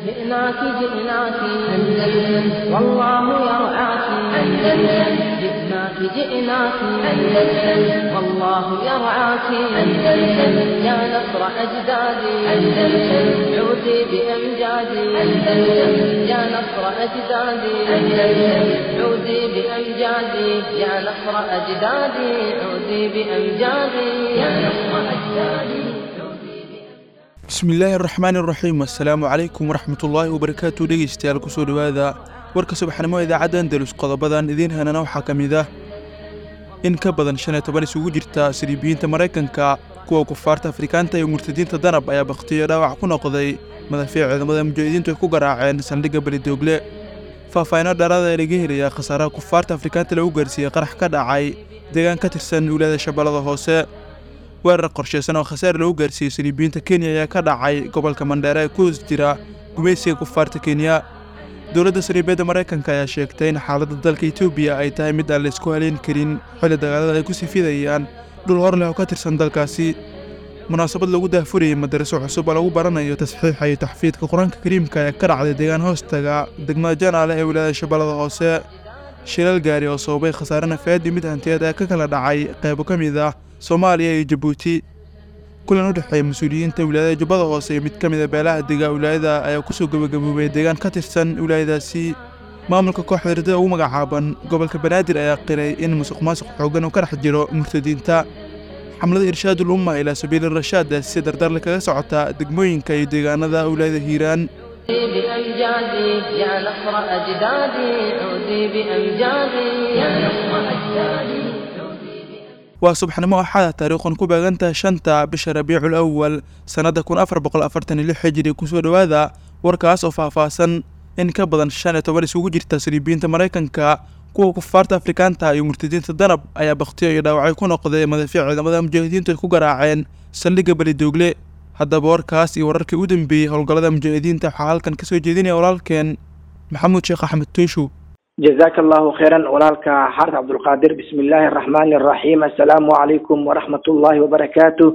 جئناك جئناك أندلس والله يرعاك أندلس جئناك جئناك أندلس والله يرعاك أندلس يا نصر أجدادي أندلس عودي بأمجادي أندلس يا نصر أجدادي أندلس عودي بأمجادي يا نصر أجدادي عودي بأمجادي يا نصر أجدادي bismillaahi araxmaani araxiim assalaamu calaykum waraxmatullaahi wabarakaatu dhegeystayaal kusoo dhowaada warka subaxnimo idaacadda andalus qodobadan idiin hanana waxaa ka mid ah in ka badan shan iyo toban isugu jirta siriibiyiinta maraykanka kuwa kufaarta afrikaanta iyo murtadiinta danab ayaa bakhtiyo dhaawac ku noqday madafiic ciidamada mujaahidiintu ay ku garaaceen saldhigga belidoogle faahfaahino dheeraada ee laga helaya khasaaraha kufaarta afrikaanta lagu gaarsiiyey qarax ka dhacay deegaan ka tirsan wilaayada shabeellada hoose weerar qorshaysan oo khasaar lagu gaarsiiyey saliibiyiinta kenya ayaa ka dhacay gobolka mandheere ee ku hoos jira gumaysiga kufaarta kenya dowladda saliibeedda maraykanka ayaa sheegtay in xaaladda dalka etoobiya ay tahay mid aan laysku haleyn karin xilli dagaalada ay ku sifidayaan dhul hor leh oo ka tirsan dalkaasi munaasabad lagu daahfurayay madaraso cusub oo lagu baranayo tasxiixa iyo taxfiidka qur-aanka kariimka ee ka dhacday deegaan hoostaga degmada janaale ee wilaayada shabeellada hoose shilal gaari oo sababay khasaare nafeed iyo mid hantiyeed ee ka kala dhacay qaybo ka mid ah soomaaliya iyo jabuuti kulan u dhexeeya mas-uuliyiinta wilaayada jubbada hoose iyo mid ka mid a beelaha dega wilaayada ayaa kusoo gebagaboobay deegaan ka tirsan wilaayadaasi maamulka kooxda ridada ugu magacaaban gobolka banaadir ayaa qiray in musuq maasuq xooggan uu ka dhex jiro murtadiinta xamlada irshaadul umma ilaa sabiili rashaad si dardarle kaga socota degmooyinka iyo deegaanada wilaayada hiiraan بأمجادي يا نصر أجدادي عودي بأمجادي يا نصر أجدادي waa subxnimo axada taariikhun ku beegantahay shanta bisha rabiicul awal sannadda kun afar boqol afartan iyo lix xijiri kusoo dhowaada warkaas oo faahfaahsan in ka badan shan iyo toban isugu jirta saliibiyiinta maraykanka kuwa kufaarta afrikaanta iyo murtadiinta danab ayaa bakhtiyo iyo dhaawacay ku noqday madafiic ciidamada mujaahidiintu ay ku garaaceen saldhigga belidoogle haddaba warkaas iyo wararkii u dambeeyey howlgallada mujaahidiinta waxaa halkan kasoo jeedinaya walaalkeen maxamuud sheekh axmed toyshow jazaaka allahu khayran walaalka xaarta cabdulqaadir bismi illaahi araxmaani araxiim assalaamu calaykum waraxmat ullaahi wabarakaatu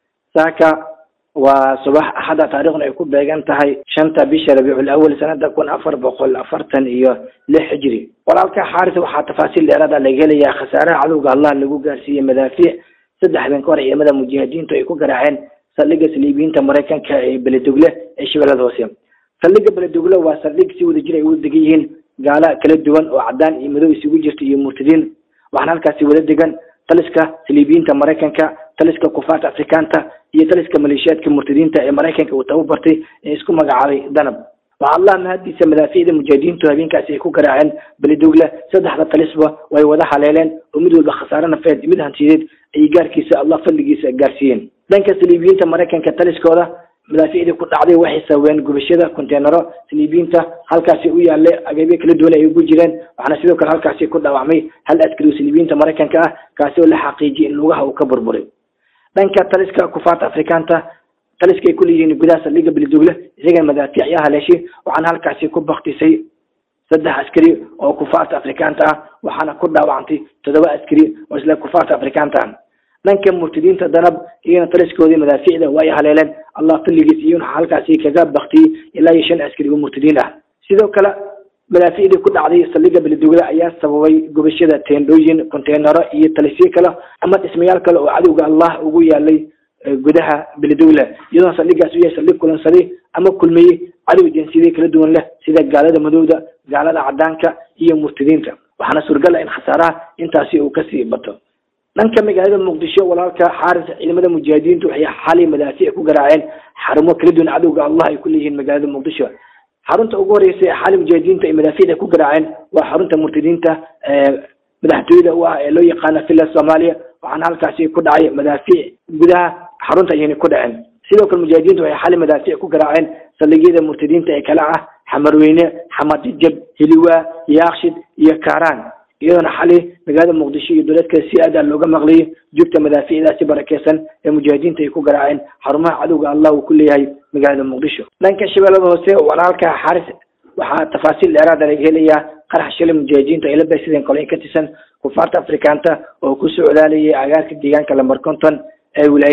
saaka waa subax axada taariikhna ay ku beegan tahay shanta bisha rabiicul awal sanada kun afar boqol afartan iyo lix xijri walaalka xaaris waxaa tafaasiil dheeraada laga helayaa khasaaraha cadowga allah lagu gaarsiiyey madaafiic saddexdan ka hor ciidamada mujaahidiintu ay ku garaaceen saldhigga saliibiyiinta maraykanka ee beledogle ee shabeellada hoose saldhigga beledogle waa saldhig si wada jir ay u degan yihiin gaala kala duwan oo cadaan iyo madow isugu jirta iyo murtadiin waxaana halkaasi wada degan taliska saliibiyiinta maraykanka taliska kufaarta afrikaanta iyo taliska maleeshiyaadka murtadiinta ee maraykanka uu tababartay ee isku magacaabay danab waxaa allah mahadiisa madaafiicda mujaahidiintu habeenkaasi ay ku garaaceen belidogle saddexda talisba way wada haleeleen oo mid walba khasaare nafeed mid hantiyadeed ayay gaarkiisa allah fadligiisa gaarsiiyeen dhanka saliibiyiinta maraykanka taliskooda madaafiicdii ku dhacday waxay sababeen gubashada konteenaro saliibiyiinta halkaasi u yaallay agabyo kala duwan ay ugu jireen waxaana sidoo kale halkaasi ku dhaawacmay hal askari oo saliibiyiinta maraykanka ah kaasi oo la xaqiijiyay in lugaha uu ka burburay dhanka taliska kufaarta afrikaanta taliska ay ku leeyihiin gudaha saldhigga belidogle isagana madaafiic ayaa haleeshay waxaana halkaasi ku baktisay saddex askari oo kufaarta afrikaanta ah waxaana ku dhaawacantay toddoba askari oo isla kufaarta afrikaanta ah dhanka murtadiinta danab iyana taliskoodii madaafiicda waa ay haleeleen allah fadligiis iyona halkaasi kaga baktiyey ilaa iyo shan askari oo murtadiin ah sidoo kale madaafiicdii ku dhacday saldhigga belidogle ayaa sababay gubashada teendhooyin konteenaro iyo talisyo kale ama dhismayaal kale oo cadowga allah ugu yaalay gudaha belidogle iyadoona saldhiggaas u yahay saldhig kulansaday ama kulmiyey cadow jinsiyada kala duwan leh sida gaalada madowda gaalada cadaanka iyo murtadiinta waxaana suurgal ah in khasaaraha intaasi uu kasii bato dhanka magaalada muqdisho walaalka xaaris ciidamada mujaahidiintu waxay xalay madaafiic ku garaaceen xarumo kala duwan cadowga allah ay ku leeyihiin magaalada muqdisho xarunta ugu horeysa ee xalay mujaahidiintu ay madaafiicda ku garaaceen waa xarunta murtadiinta madaxtooyada u ah ee loo yaqaana villa soomaaliya waxaana halkaasi ku dhacay madaafiic gudaha xarunta ayayna ku dhaceen sidoo kale mujaahidiintu waxay xalay madaafiic ku garaaceen saldhigyada murtadiinta ee kala ah xamarweyne xamadijab hiliwaa yaakshid iyo kaaraan iyadoona xalay magaalada muqdisho iyo dowladka si aada looga maqlayay joogta madaafiicdaasi barakeysan ee mujaahidiinta ay ku garaaceen xarumaha cadowga allah uu ku leeyahay magaalada muqdisho dhanka shabeellada hoose walaalka xaris waxaa tafaasiil dheeraada laga helayaa qarax shalay mujaahidiintu ay la baysadeen qoloyin ka tirsan kufaarta afrikaanta oo ku socdaalayay agaarka deegaanka lambar konton ee wilaayadaas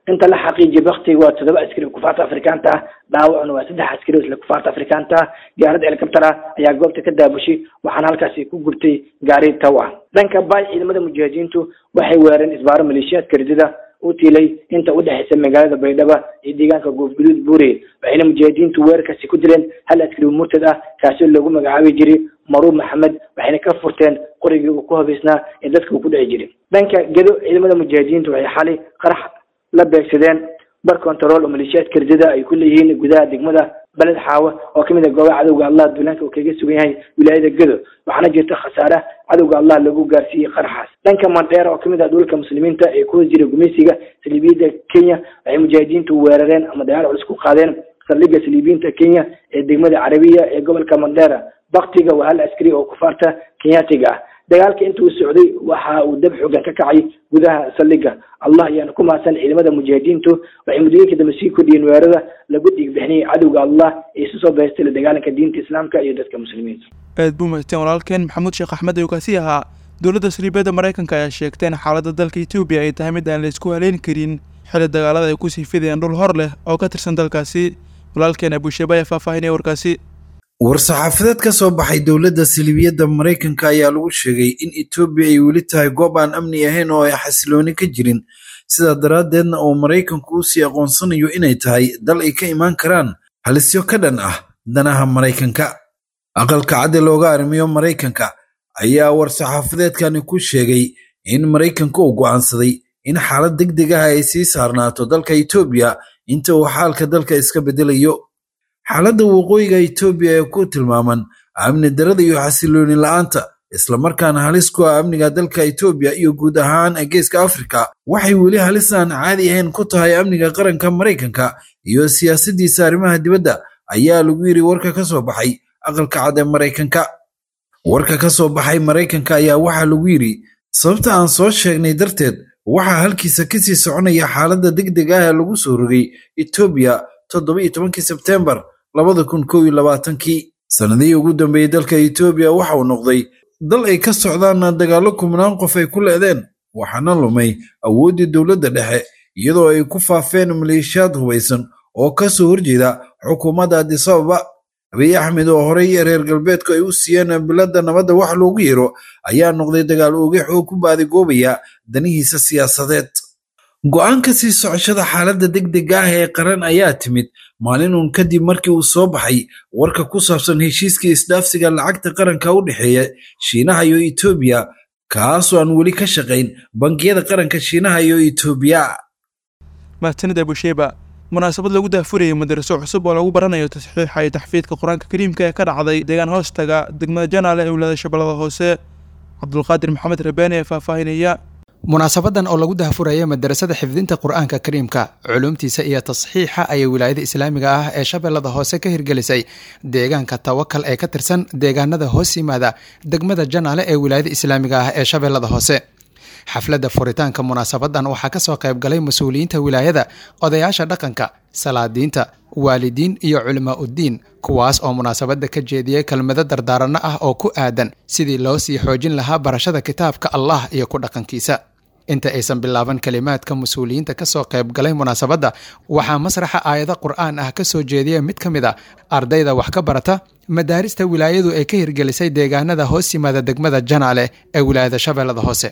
inta la xaqiijiyay baktiga waa toddoba askari oo kufaarta afrikaanta ah dhaawacuna waa saddex askari oo isla kufaarta afrikaanta ah diyaarad helicopter ah ayaa goobta ka daabushay waxaana halkaasi ku gubtay gaari taw ah dhanka baay ciidamada mujaahidiintu waxay weerareen isbaaro maleeshiyaadka ridida u tiilay inta u dhexaysa magaalada baydhaba iyo deegaanka goofguduud buure waxayna mujaahidiintu weerarkaasi ku dileen hal askari oo murtad ah kaasi oo lagu magacaabi jiray maruub maxamed waxayna ka furteen qorigii uu ku habaysnaa ee dadka uu ku dhici jiray dhanka gedo ciidamada mujaahidiintu waxay xalay qarax la beegsadeen bar control oo maleeshiyaadka ridida ay ku leeyihiin gudaha degmada beled xaawa oo kamid ah goobaha cadowga allah duulaanka uu kaga sugan yahay wilaayada gedo waxaana jirta khasaare cadowga allah lagu gaarsiiyey qaraxaas dhanka mandheera oo kamid ah dhulka muslimiinta ee ku jira gumeysiga saliibiyada kenya waxay mujaahidiintu weerareen ama dagaal culus ku qaadeen saldhigga saliibiyiinta kenya ee degmada carabiya ee gobolka mandheera baktiga waa hal askari oo kufaarta kenyaatiga ah dagaalka inta uu socday waxa uu dab xoogan ka kacay gudaha saldhigga allah ayaana ku mahadsan ciidamada mujaahidiintu waxay muddooyinka dambe sii kordhiyeen weerarada lagu dhiigbixinayay cadowga allah ee isu soo beestay la dagaalanka diinta islaamka iyo dadka muslimiinta aad buu mahadsan walaalkeen maxamuud sheekh axmed ayuu kaasi ahaa dowladda saliibiyadda maraykanka ayaa sheegtay in xaaladda dalka etoobiya ay tahay mid aan la isku haleyn karin xilli dagaalada ay kusii fidayaan dhul hor leh oo ka tirsan dalkaasi walaalkeen abuushabe ayaa faahfaahinaya warkaasi war-saxaafadeed ka soo baxay dowladda saliibiyadda maraykanka ayaa lagu sheegay in etoobiya ay weli tahay goob aan amni ahayn oo ay xasilooni ka jirin sidaa daraaddeedna uu maraykanku u sii aqoonsanayo inay tahay dal ay ka imaan karaan halisyo ka dhan ah danaha maraykanka aqalka cadde looga arrimiyo maraykanka ayaa war-saxaafadeedkani ku sheegay in maraykanka uu go'aansaday in xaalad deg deg ah ay sii saarnaato dalka etoobiya inta uu xaalka dalka iska beddelayo xaaladda waqooyiga etoobiya ee ku tilmaaman amni darada iyo xasilooni la'aanta islamarkaana halis ku ah amniga dalka etoobiya iyo guud ahaan geeska afrika waxay weli halis aan caadi ahayn ku tahay amniga qaranka maraykanka iyo siyaasaddiisa arrimaha dibadda ayaa lagu yidhi warka ka soo baxay aqalka cad ee maraykanka warka ka soo baxay maraykanka ayaa waxaa lagu yidhi sababta aan soo sheegnay darteed waxaa halkiisa kasii soconaya xaaladda deg deg ah ee lagu soo rogay etoobiya toddoba iyo tobankii sebteembar labada kun kow iyo labaatankii sannadihii ugu dambeeyey dalka etoobiya waxa uu noqday dal ay ka socdaan dagaallo kumnaan qof ay ku le'deen waxaana lumay awooddii dowladda dhexe iyadoo ay ku faafeen maleeshiyaad hubaysan oo ka soo horjeeda xukuumadda adisababa abiy axmed oo horey reer galbeedku ay u siiyeen biladda nabadda wax loogu yeero ayaa noqday dagaal oogex oo ku baadigoobaya danihiisa siyaasadeed go'aanka sii socoshada xaaladda deg dega ah ee qaran ayaa timid maalin uun kadib markii uu soo baxay warka ku saabsan heshiiskii isdhaafsiga lacagta qaranka u dhexeeya shiinaha iyo etoobiya kaasoo aan weli ka shaqayn bangiyada qaranka shiinaha iyo etoobiya mahadsanid abusheeba munaasabad lagu daafurayay madaraso cusub oo lagu baranayo tasxiixa iyo taxfiidka qur-aanka kariimka ee ka dhacday deegaan hoostaga degmada janaale ee wilaada shabeellada hoose cabdulqaadir maxamed rabaani ee faahfaahinaya munaasabadan oo lagu dahfuraya madarasada xifdinta qur-aanka kariimka culumtiisa iyo tasxiixa ayay wilaayada islaamiga ah ee shabeellada hoose ka hirgelisay deegaanka tawakal ee ka tirsan deegaanada hoos yimaada degmada janaale ee wilaayada islaamiga ah ee shabeellada hoose xafladda furitaanka munaasabadan waxaa kasoo qayb galay mas-uuliyiinta wilaayada odayaasha dhaqanka salaadiinta waalidiin iyo culimaa uddiin kuwaas oo munaasabadda ka jeediyey kelmado dardaaranno ah oo ku aadan sidii loo sii xoojin lahaa barashada kitaabka allah iyo ku dhaqankiisa inta aysan bilaaban kelimaadka mas-uuliyiinta kasoo qayb galay munaasabadda waxaa masraxa aayado qur-aan ah kasoo jeediya mid ka mid a ardayda wax ka barata madaarista wilaayadu ay ka hirgelisay deegaanada hoos yimaada degmada janaale ee wilaayada shabeellada hoose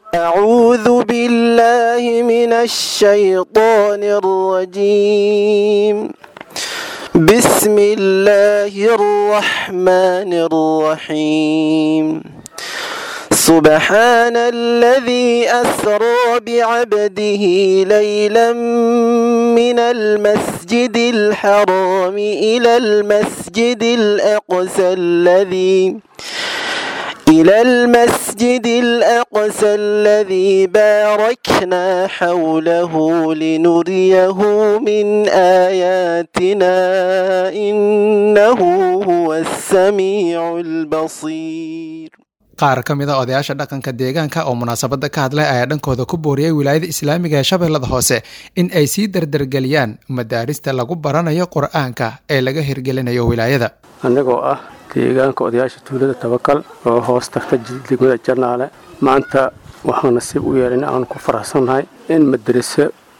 أعوذ بالله من الشيطان الرجيم بسم الله الرحمن الرحيم سبحان الذي أسرى بعبده ليلا من المسجد الحرام إلى المسجد الأقصى الذي إلى المسجد الأقصى الذي باركنا حوله لنريه من آياتنا إنه هو السميع البصير qaar ka mid a odayaasha dhaqanka deegaanka oo munaasabadda ka hadlay ayaa dhankooda ku booriyey wilaayada islaamiga ee shabeellada hoose in ay sii dardargeliyaan madaarista lagu baranayo qur-aanka ee laga hirgelinayo wilaayada annagoo ah deegaanka odayaasha tuulada tabakal oo hoos tagta degmada janaale maanta waxaan nasiib u yeelay in aanu ku faraxsannahay in madaraso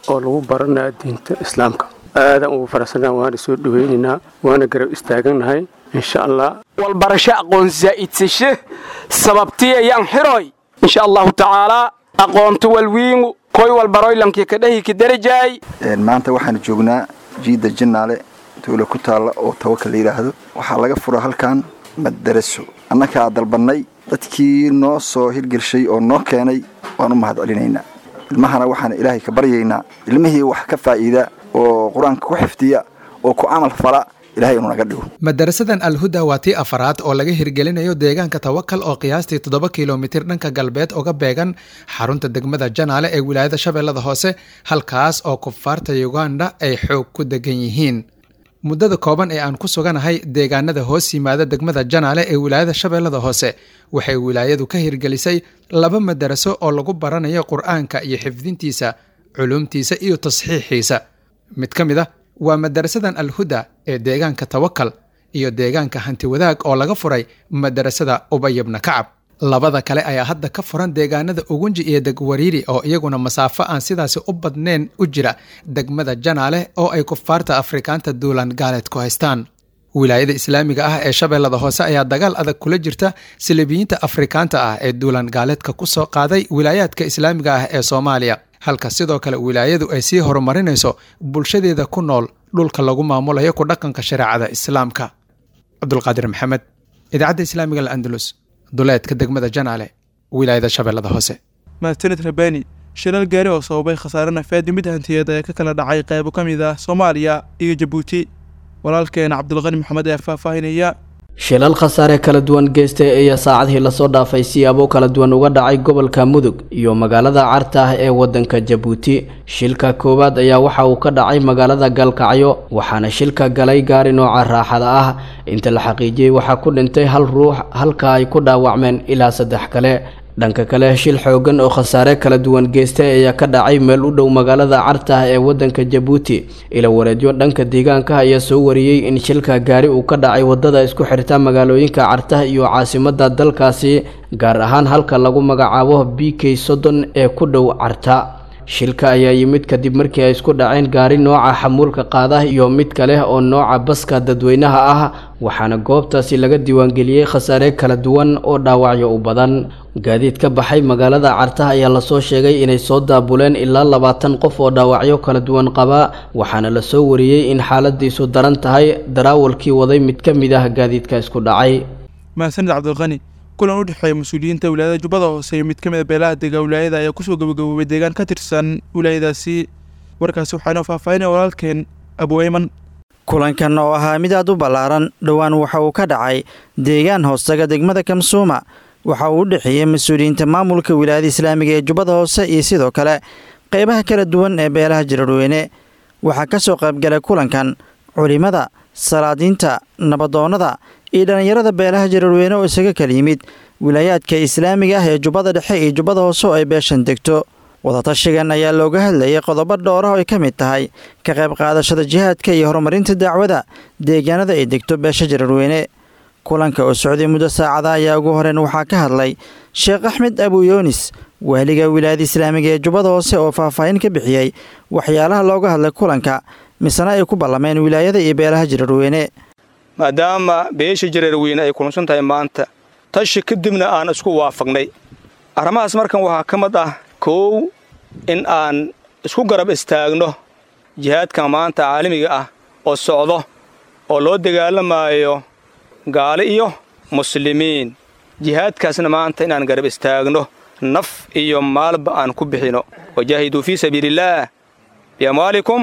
oo lagu baranaya diinta islaamka aadaan ugu faraxsanaa waana soo dhaweynaynaa waana garab istaaganahay insha allah walbarasho aqoon zaa'idsashe sababtiyayaan xiroy insha allahu tacaalaa aqoonto walwiingu koy walbaroylankii kadhahi kadarajaay maanta waxaanu joognaa jiidda jinnaale tuula ku taalla oo tawakal la yidhaahdo waxaa laga fura halkan madaraso annakaa dalbannay dadkii noo soo hirgelshay oo noo keenay waan u mahad celinaynaa ilmahana waxaan ilaahay ka baryaynaa ilmihii wax ka faa'iida oo qur-aanka ku xifdiya oo ku camal fala ilahay inuu naga dhigo madarasadan alhuda waa tii afaraad oo laga hirgelinayo deegaanka tawakal oo qiyaastii toddoba kilomitir dhanka galbeed uga beegan xarunta degmada janaale ee wilaayada shabeellada hoose halkaas oo kufaarta uganda ay xoog ku degan yihiin muddada kooban ee aan ku suganahay deegaanada hoos yimaada degmada janaale ee wilaayada shabeellada hoose waxay wilaayadu ka hirgelisay laba madaraso oo lagu baranayo qur-aanka iyo xifdintiisa culuumtiisa iyo tasxiixiisa mid ka mid a waa madarasadan alhuda ee deegaanka tawakal iyo deegaanka hanti wadaag oo laga furay madarasada ubayibna kacab labada kale ayaa hadda ka furan deegaanada ugunji iyo degwariiri oo iyaguna masaafo aan sidaasi u badnayn u jira degmada janaale oo ay kufaarta afrikaanta duulan gaaleed ku haystaan wilaayada islaamiga ah ee shabeellada hoose ayaa dagaal adag kula jirta silibiyiinta afrikaanta ah ee duulan gaaleedka ku soo qaaday wilaayaadka islaamiga ah ee soomaaliya halka sidoo kale wilaayadu ay sii horumarinayso bulshadeeda ku nool dhulka lagu maamulayo ku dhaqanka shareecada islaamka cabdulqaadir maxamed idaacadda islaamiga al'andalus duleedka degmada janaale wilaayada shabeellada hoose mahadsanid rabani shilal gaari oo sababay khasaare nafeed mid hantiyeed ayaa ka kala dhacay qaybo ka mid ah soomaaliya iyo jabuuti walaalkeena cabdulqani maxamed ayaa faahfaahinaya shilal khasaare kala duwan geystay ayaa saacadihii lasoo dhaafay siyaabo kala duwan uga dhacay gobolka mudug iyo magaalada carta ah ee wadanka jabuuti shilka koowaad ayaa waxa uu ka dhacay magaalada galkacyo waxaana shilka galay gaari nooca raaxada ah inta la xaqiijiyey waxaa ku dhintay hal ruux halka ay ku dhaawacmeen ilaa saddex kale dhanka kale shil xoogan oo khasaare kala duwan geystay ayaa ka dhacay meel u dhow magaalada carta ah ee wadanka jabuuti ila wareedyo dhanka deegaanka ayaa soo wariyey in shilka gaari uu ka dhacay wadada isku xirta magaalooyinka cartaha iyo caasimada dalkaasi gaar ahaan halka lagu magacaabo b k soddon ee ku dhow carta shilka ayaa yimid kadib markii ay isku dhaceen gaari nooca xamuulka qaada iyo mid kale oo nooca baska dadweynaha ah waxaana goobtaasi laga diiwaangeliyey khasaare kala duwan oo dhaawacyo u badan gaadiid ka baxay magaalada cartaha ayaa lasoo sheegay inay soo daabuleen ilaa labaatan qof oo dhaawacyo kala duwan qaba waxaana lasoo wariyey in xaaladiisu daran tahay daraawalkii waday mid ka mid ah gaadiidka isku dhacay mahadsanid cabdilqani kulan u dhexeeya mas-uuliyiinta wilaayada jubbada hoose iyo mid ka mid a beelaha dega wilaayada ayaa kusoo gabagaboobay deegaan ka tirsan wilaayadaasi warkaasi waxaa inoo faahfaahinaya walaalkeen abueyman kulankan oo ahaa mid aad u ballaaran dhowaan waxa uu ka dhacay deegaan hoostaga degmada kamsuuma waxa uu u dhexeeyey mas-uuliyiinta maamulka wilaayada islaamiga ee jubbada hoose iyo sidoo kale qeybaha kala duwan ee beelaha jiradweyne waxaa ka soo qaybgalay kulankan culimada salaadiinta nabadoonnada iyo dhallinyarada beelaha jiradweyne oo isaga kala yimid wilaayaadka islaamiga ah ee jubbada dhexe iyo jubbada hoose oo ay beeshan degto wadatashigan ayaa looga hadlayay qodobo dhowrah oo ay ka mid tahay ka qayb qaadashada jihaadka iyo horumarinta dacwada deegaanada ay degto beesha jiradweyne kulanka oo socday muddo saacada ayaa ugu horeyn waxaa ka hadlay sheekh axmed abuyoonis waaliga wilaayada islaamiga ee jubbada hoose oo faahfaahin ka bixiyey waxyaalaha looga hadlay kulanka misena ay ku ballameen wilaayada iyo beelaha jiradweyne maadaama beesha jiradweyne ay kulansan tahay maanta tashi kadibna aan isku waafaqnay arrimahaas markan waxaa ka mid ah kow in aan isku garab istaagno jihaadka maanta caalamiga ah oo socdo oo loo dagaalamaayo gaali iyo muslimiin jihaadkaasna maanta inaan garab istaagno naf iyo maalba aan ku bixino wajaahiduu fii sabiiliillaah biamwaalikum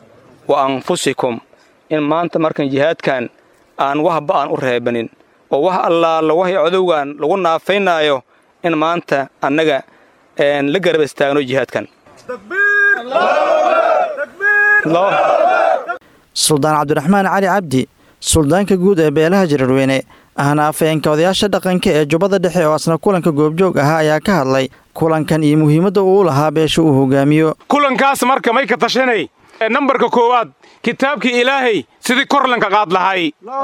wa anfusikum in maanta markan jihaadkan aan wahba aan u reebanin oo wax allaala waxay codowgan lagu naafaynaayo in maanta annaga la garab istaagno jihaadkan suldaan cabdiraxmaan cali cabdi suldaanka guud ee beelaha jiradweyne ahna afayeenka odayaasha dhaqanka ee jubbada dhexe oo asna kulanka goobjoog ahaa ayaa ka hadlay kulankan iyo muhiimadda uu lahaa beesha uu hogaamiyo kulankaas marka may ka tashanay nambarka koowaad kitaabkii ilaahay sidii kor lanka qaad lahay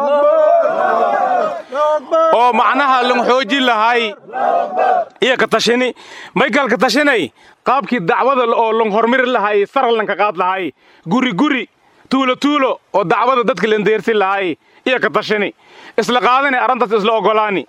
oo macnaha lan xoojin lahay iyo ka tashini maykal ka tashinay qaabkii dacwada oo lan hormari lahay sara lanka qaad lahay guri guri tuulo tuulo oo dacwada dadka lan deersin lahay iyo ka tashini isla qaadani arrintaas isla oggolaani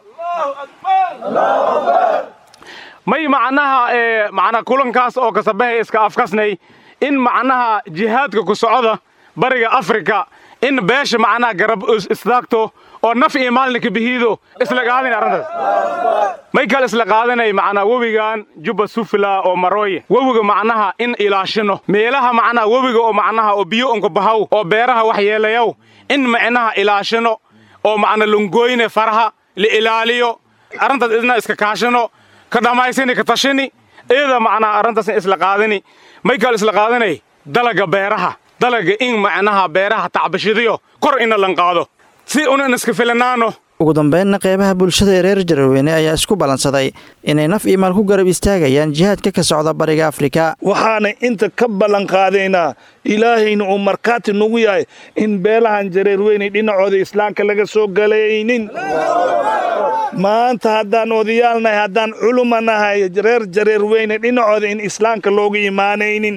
may macnaha ee macnaha kulankaas oo kasabahay iska afkasnay in macnaha jihaadka ku socda bariga afrika in beesha macnaha garab istaagto oo naf iyo maalinka bihiido isla qaadin arrintaas may kale isla qaadanay macnaha webigan jubba sufla oo marooye webiga macnaha in ilaashino meelaha macnaha webiga oo macnaha oo biyo unka bahaw oo beeraha waxyeelayow in macnaha ilaashino oo macna lungoyne faraha la ilaaliyo arrintaas idna iska kaashino ka dhammaysani ka tashini iyada macnaha arrintaas isla qaadani may kale isla qaadanay dalaga beeraha dalaga in macnaha beeraha tacbashidiyo kor ina lan qaado si unan iska filanaano ugu dambeynna qeybaha bulshada ee reer jaraweyne ayaa isku ballansaday inay naf iyo maal ku garab istaagayaan jihaadka ka socda bariga afrika waxaana inta ka ballanqaadaynaa ilaahayna uu markhaati nagu yahay in beelahan jareerweynay dhinacooda islaamka laga soo galaynin maanta haddaan odayaalnahay haddaan culuma nahay reer jareerweyne dhinacooda in islaamka looga imaanaynin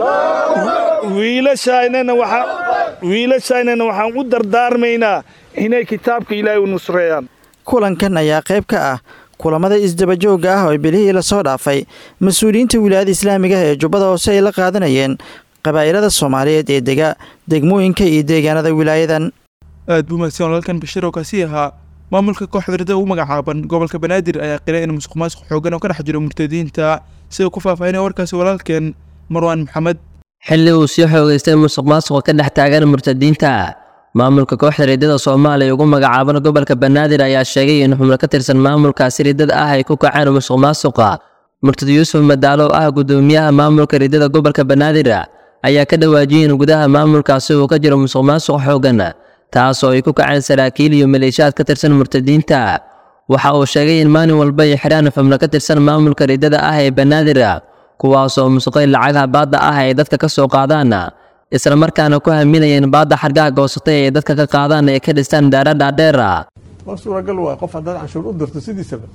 wiilashaynana waxaan u dardaarmaynaa inay kitaabka ilaahay u nusreeyaan kulankan ayaa qayb ka ah kulamada isdabajoogga ah oo bilihii lasoo dhaafay mas-uuliyiinta wilaayada islaamiga ee jubbada hoose ay la qaadanayeen qabaa'ilada soomaaliyeed ee dega degmooyinka iyo deegaanada wilaayadan aad buu mahadsan walaalkan bashir oo kaasi ahaa maamulka kooxda ridada ugu magacaaban gobolka banaadir ayaa qilay in musuq maasuq xoogan oo ka dhex jiro murtadiinta sida ku faahfaahinaya warkaasi walaalkeen marwaan maxamed xilli uu sii xoogaystay musuq maasuqa ka dhex taagan murtadiinta maamulka kooxda riddada soomaaliya ugu magacaaban gobolka banaadir ayaa sheegay in xubno ka tirsan maamulkaasi riddada ah ay ku kaceen musuq maasuqa murtad yuusuf madaalo ah guddoomiyaha maamulka riddada gobolka banaadir ayaa ka dhawaajiyey in gudaha maamulkaasi uu ka jiro musuq maasuq xoogan taas oo ay ku kaceen saraakiil iyo maleeshiyaad ka tirsan murtadiinta waxa uu sheegay in maalin walba ay xidhaan xubno ka tirsan maamulka riddada ah ee banaadir kuwaasoo musuqay lacagaha baadda ah ay dadka ka soo qaadaan isla markaana ku haminayeen baadda xargaha goosatay ay dadka ka qaadaan ee ka dhistaan daara dhaadheer war suuragal waay qof haddaad canshuur u dirto sidiisaba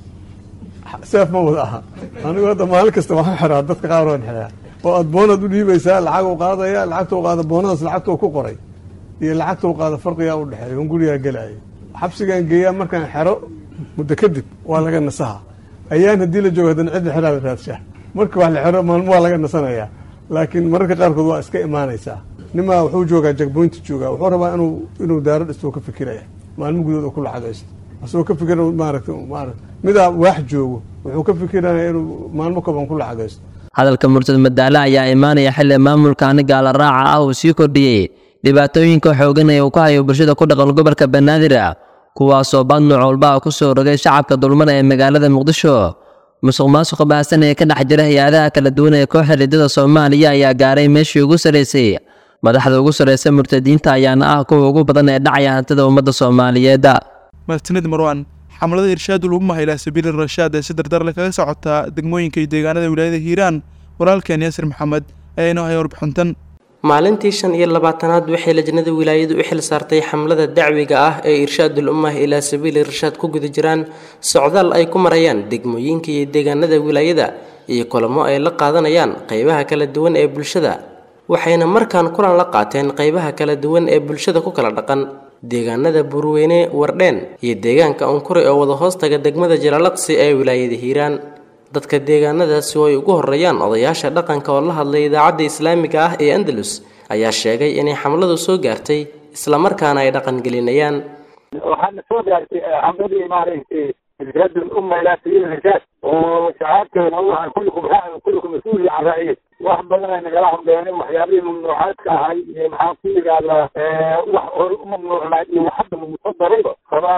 seef ma wada aha anigu hadda maalin kasta waxaan xiraa dadka qaar waan xiraa oo aad boonaad u dhiibaysaa lacag u qaadaya lacagta u qaada boonadaas lacagta ku qoray iyo lacagta u qaada farqigaa u dhexeeya on gurigaa gelaya xabsigaan geeyaa markaan xero muddo kadib waa laga nasaha ayaan haddii la joogo haddana cidda xeraada raadshaa marka wax la xero maalmo waa laga nasanayaa laakiin mararka qaarkood waa iska imaanaysaa nimaa wuxuu joogaa jagboynta joogaa wuxuu rabaa inuu inuu daaro dhisto ka fikiraya maalmo gudood oo ku lacagaysto asagoo ka fikira maaragta maarata midaa waax joogo wuxuu ka fikiraya inuu maalmo kaban ku lacagaysto hadalka murtad madaale ayaa imaanaya xilli maamulkaani gaala raaca ah uu sii kordhiyey dhibaatooyinka xoogan ee uu ka hayo bulshada ku dhaqan gobolka banaadir kuwaasoo baad nooc walba ku soo rogay shacabka dulmada ee magaalada muqdisho musuq maasuqa baahsan ee ka dhex jira hay-adaha kala duwan ee kooxda riddada soomaaliya ayaa gaaray meeshii ugu sarraysay madaxda ugu sarraysa murtadiinta ayaana ah kuwa ugu badan ee dhacaya hantida ummadda soomaaliyeed mahadsanid marwaan xamlada irshaad ulumah ilaa sabiili rashaad ee si dardarle kaga socotaa degmooyinka iyo deegaanada wilaayada hiiraan walaalkeen yaasir maxamed ayaa inoo haya warbixintan maalintii shan iyo labaatanaad waxay lajnada wilaayadu u xil saartay xamlada dacwiga ah ee irshaadul ummah ilaa sabiili rashaad ku guda jiraan socdaal ay ku marayaan degmooyinka iyo deegaanada wilaayada iyo kulamo ay la qaadanayaan qeybaha kala duwan ee bulshada waxayna markaan kulan la qaateen qeybaha kala duwan ee bulshada ku kala dhaqan deegaanada burweyne wardheen iyo deegaanka unkuri oo wada hoostaga degmada jalaalaqsi ee wilaayada hiiraan dadka deegaanadaasi oo ay ugu horeeyaan odayaasha dhaqanka oo la hadlay idaacadda islaamiga ah ee andalus ayaa sheegay inay xamladu soo gaartay islamarkaana ay dhaqangelinayaan waxaana soo gaartay xamladii maaragtay irsaad umma ilaa sabiil rashaad oo shacaabkeena waxa kullukum raacin kullukum mas-uul can raaciye wax badan ay nagala hadleeneen waxyaabihii mamnuucaadka ahay iyo maxaan ku yidhahdaa wax hore u mamnuucnaa iyo wax hadda musadarayba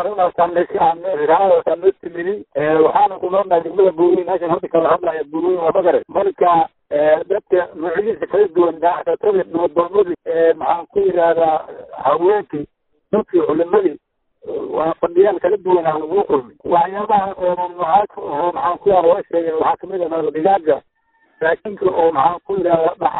rabaarunaasaanraadaasaa noo timini waxaana ku noolnahay degmada buurin meeshan hadda kala hadlaya buurin waa magare marka dadka nuucyadiisa kala duwan daacatada nabadoomadii maxaan ku yidhahdaa haweenkii dadkii culimadii waa fadhiyaal kala duwan aan lagu kulmay waxyaabaha oo mamnuucaadka oo maxaan ku yidhahda waa sheegeen waxaa kamid ah digaaga raashinka oo maxaan ku yidhahda dhacay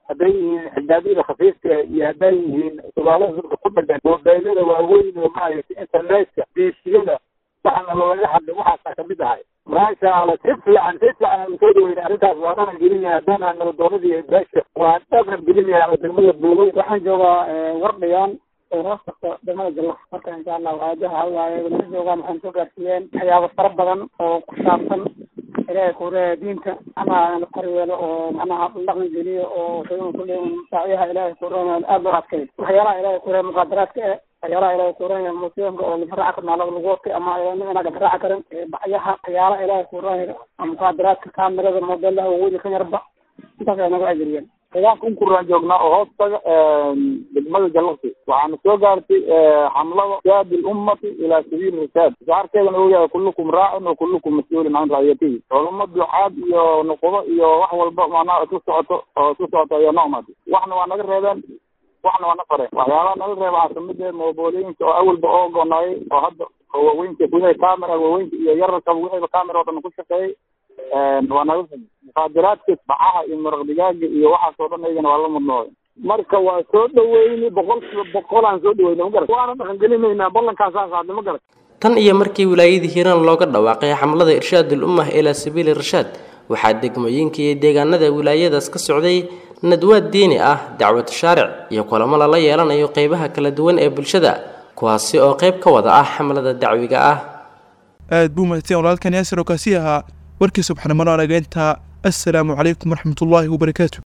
hadday yihiin xijaabyada khafiifka iyo hadday yihiin subaalada dadka ku dhagan mobeylada waaweyn oo maaragtay internetka diishiyada waxaana looga hadlay waxaasaa kamid ahay maasha allah si fiican si fiican aan soo dhaweyna arrintaas waa dhaqan gelinaya haddaan aan nabadoonadii beesha waa dhaqan gelinaya degmada buugay waxaan joogaa wardhiyaan oo hoos tagto degmada jalla marka insha allah waajaha hawaaye nala joogaa maxaan soo gaarsiiyeen waxyaabo fara badan oo ku saabsan ilaahay kuure diinta ama koryeelo oo macnaha dhaqan geliyo oo shaygan kulle saaciyaha ilaahay kuurana aada loo adkay waxyaalaha ilaahay kuure muqaadaraadka e waxyaalaha ilaahay kuurana musiimka oo lagaraaca karin alaba lagu watay ama inaa gagaraaca karin bacyaha waxyaalaha ilaahay kuurana muqaadaraadka kaamirada mobeelaha waweyni ka yarba intaas ay naga ajariyeen deegaanka unkuraan joognaa oo hoos taga degmada jallaqsi waxaana soo gaartay xamlada jaadi lummati ilaa sabiili risaad shaarkeedana uu yahay kullukum raacin wa kullukum mas-uulin can racyatihi culamo ducaad iyo nuqudo iyo wax walba macnaha isku socoto oo isku socoto ayaa noo imaatay waxna waa naga reebeen waxna waa na fareen waxyaalaha naga reeba waxaa kamid ah mooboolooyinka oo awalba oo gonaayay oo hadda oo waaweynka gudaha camera waaweynka iyo yararka wixiiba camera oo dhan ku shaqeeyay waa naga muqaadaraadka bacaha iyo maraq digaaga iyo waxaas oo dhan iyagana waa la mudnooday marka waa soo dhaweyni boqol kiiba boqol aan soo dhaweyna ma garat waana dhaqan gelinaynaa ballankaasaan qaadnay ma garat tan iyo markii wilaayadii hiiraan looga dhawaaqay xamlada irshaadul ummah ilaa sabiili rashaad waxaa degmooyinka iyo deegaanada wilaayadaas ka socday nadwaad diini ah dacwad shaaric iyo kulamo lala yeelanayo qeybaha kala duwan ee bulshada kuwaasi oo qayb ka wada ah xamlada dacwiga ah aad buu mahadsan walaalkan yaasir oo kaasi ahaa warkii subxnimano anageynta assalaamu calaykum waraxmatullaahi wabarakaatu